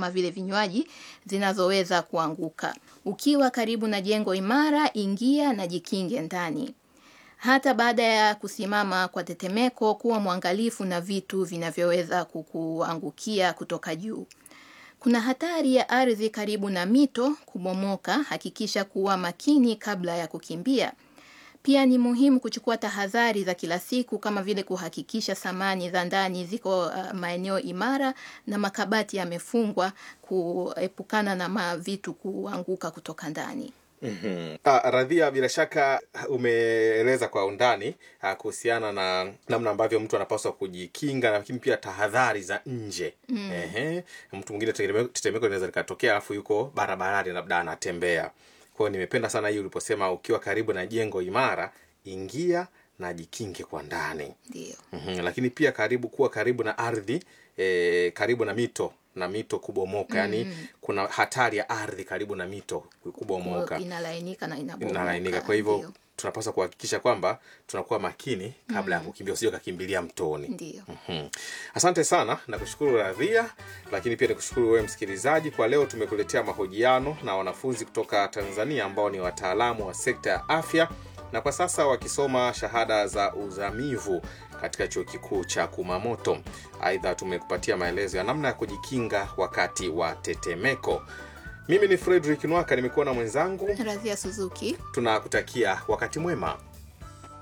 kama vile vinywaji zinazoweza kuanguka. Ukiwa karibu na jengo imara, ingia na jikinge ndani. Hata baada ya kusimama kwa tetemeko, kuwa mwangalifu na vitu vinavyoweza kukuangukia kutoka juu. Kuna hatari ya ardhi karibu na mito kubomoka. Hakikisha kuwa makini kabla ya kukimbia. Pia ni muhimu kuchukua tahadhari za kila siku kama vile kuhakikisha samani za ndani ziko uh, maeneo imara na makabati yamefungwa kuepukana na mavitu kuanguka kutoka ndani. Mm-hmm. Ah, Radhia, bila shaka umeeleza kwa undani ah, kuhusiana na namna ambavyo mtu anapaswa kujikinga, lakini pia tahadhari za nje. mm. Ehe, mtu mwingine tetemeko tetemeko linaweza likatokea, alafu yuko barabarani, labda anatembea. Kwa hiyo nimependa sana hii uliposema ukiwa karibu na jengo imara, ingia na jikinge kwa ndani. Ndio. mm Lakini pia karibu kuwa karibu na ardhi e, karibu na mito na mito kubomoka, yaani kuna hatari ya ardhi karibu na mito kubomoka Inalainika na inabomoka. inalainika. Kwa hivyo Ndio. tunapaswa kuhakikisha kwamba tunakuwa makini kabla ya kukimbia, usije ukakimbilia mtoni. Ndio. Mhm. Asante sana na kushukuru Radhia, lakini pia nikushukuru wewe msikilizaji. Kwa leo tumekuletea mahojiano na wanafunzi kutoka Tanzania ambao ni wataalamu wa sekta ya afya na kwa sasa wakisoma shahada za uzamivu katika chuo kikuu cha Kumamoto. Aidha, tumekupatia maelezo ya namna ya kujikinga wakati wa tetemeko. Mimi ni Fredrick Nwaka, nimekuwa na mwenzangu. Radhia Suzuki. Tunakutakia wakati mwema.